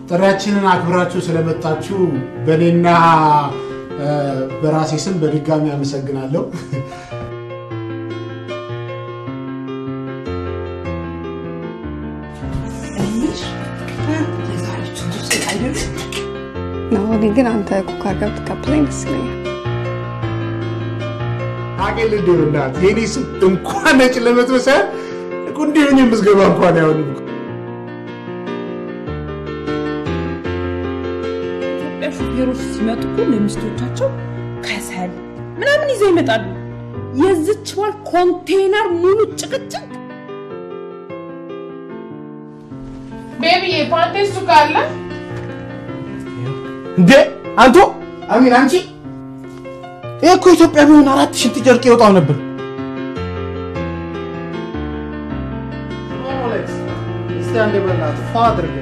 ጥሪያችንን አክብራችሁ ስለመጣችሁ በእኔና በራሴ ስም በድጋሚ አመሰግናለሁ። ናሆኔ ግን አንተ ኩክ አድርገህ ብትቀበለኝ ደስ ይለኛል። አቄል እንዲሆናት የኔ ስም እንኳን ነጭ ለመጥበስ እንዲሆን የምዝገባ እንኳን አይሆንም። ኢትዮጵያ ሹፌሮች ሲመጡ እኮ ለሚስቶቻቸው ከሰል ምናምን ይዘው ይመጣሉ። የዝች ባል ኮንቴነር ሙሉ ጭቅጭቅ። ቤቢዬ ፓንቴ እሱ ካለ እንዴ አንቱ አሚን አንቺ ይህ እኮ ኢትዮጵያ ቢሆን አራት ሽንት ጨርቅ ይወጣው ነበር። እስቲ አንዴ በእናትህ ፏ አድርገን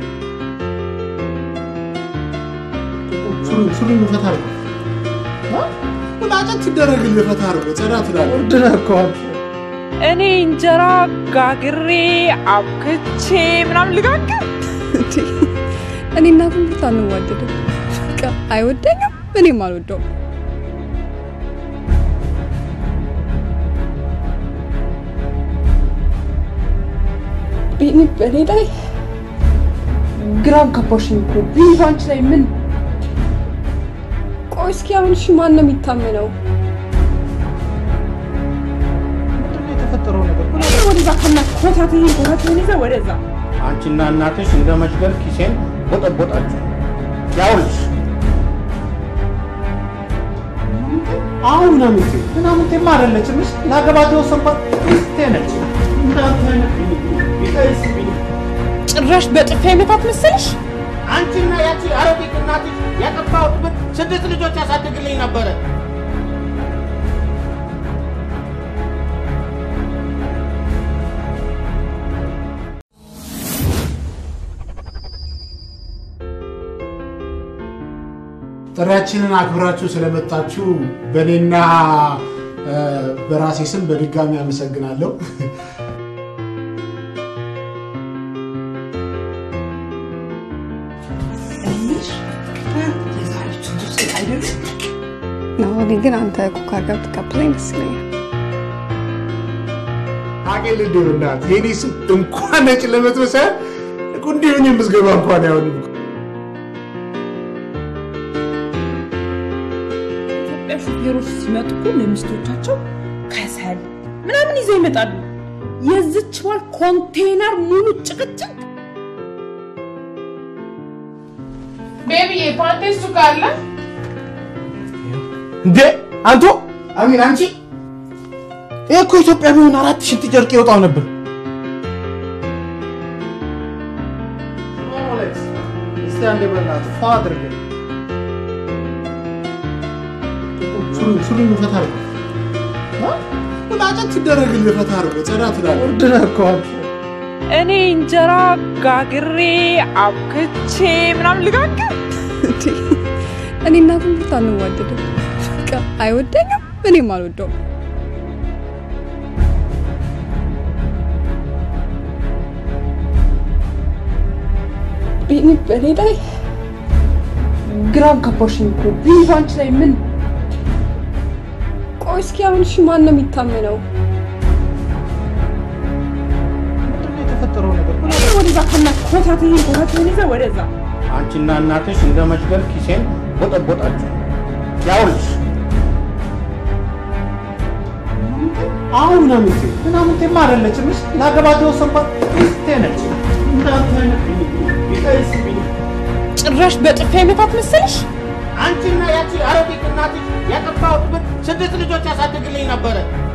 ሱሪን ፈታ አድርገው ቁጣጨት ትደረግልህ ፈታ አድርገው ጸዳ ትላለህ። ውድ ነህ እኮ አንተ። እኔ እንጀራ ጋግሬ አብክቼ ምናምን ልጋግር። እኔ እና ኮምፒውተር አንዋደድም። በቃ አይወደኝም፣ እኔም አልወደውም። ቢኒ በእኔ ላይ ግራም ገባሽኝ እኮ ቢኒ ባንቺ ላይ ምን ቆይ እስኪ አሁን እሺ ማን ነው የሚታመነው? ምንድን ነው የተፈጠረው ነገር? ወደዛ ከና ኮታትህን ኮታትህን ይዘህ ወደዛ አንቺና እናትሽ እንደ መሽገር ኪሴን ቦጠቦጣችሁ። ያውልሽ አሁን ምናምንቴ ምናምንቴማ አይደለችም። እሺ ላገባት የወሰንኳት ሚስቴ ነች። እንዳንተ አይነት ቢቀይስብኝ ጭራሽ በጥፊ አይመታት መሰለሽ? አንቺና ያቺ አረቢት እናትሽ ያጠፋሁት ብር ስድስት ልጆች ያሳድግልኝ ነበረ። ጥሪያችንን አክብራችሁ ስለመጣችሁ በእኔና በራሴ ስም በድጋሚ አመሰግናለሁ። ናሆኔ ግን አንተ ኩክ አድርገህ ብትቀበለኝ ደስ ይለኛል። አቄል እንዲሆናት የኔ ስም እንኳን ነጭ ለመጥበስ እንዲሆን የምዝገባ እንኳን አይሆንም። ኢትዮጵያ ሹፌሮች ሲመጡ እኮ ለሚስቶቻቸው ከሰል ምናምን ይዘው ይመጣሉ። የዝች ባል ኮንቴነር ሙሉ ጭቅጭቅ። ቤቢዬ ፓንቴ እሱ ካለ እንዴ አንቱ አሚን አንቺ ይህ እኮ ኢትዮጵያ ቢሆን አራት ሽንት ጨርቅ ይወጣው ነበር። እስቲ አንዴ በእናትህ ፏ አድርገን ሱሪን ፈታ አድርገው ቁጣጨት ትደረግልህ ፈታ አድርገው ጸዳ ትላለህ። ውድ ነህ እኮ አንተ። እኔ እንጀራ ጋግሬ አብክቼ ምናምን ልጋግር። እኔ እና ኮምፒውተር አንዋደድም። በቃ አይወደኝም፣ እኔም አልወደውም። ቢኒ በእኔ ላይ ግራም ገባሽኝ እኮ ቢኒ ባንቺ ላይ ምን ቆይ እስኪ አሁን እሺ ማን ነው የሚታመነው? ምንድን ነው የተፈጠረው ነገር? ወደዛ ከና ኮታትህን ኮታትህን ይዘህ ወደዛ አንቺና እናትሽ እንደ መሽገር ኪሴን ቦጠቦጣችሁ። ያውልሽ አሁን ምናምንቴ ምናምንቴማ አይደለችም። እሺ ላገባት የወሰንኳት ሚስቴ ነች። እንዳንተ አይነት ቢቀይስብኝ ጭራሽ በጥፊ አይመታት መሰለሽ? አንቺና ያቺ አረቢት እናትሽ ያጠፋሁት ብር ስድስት ልጆች ያሳድግልኝ ነበረ።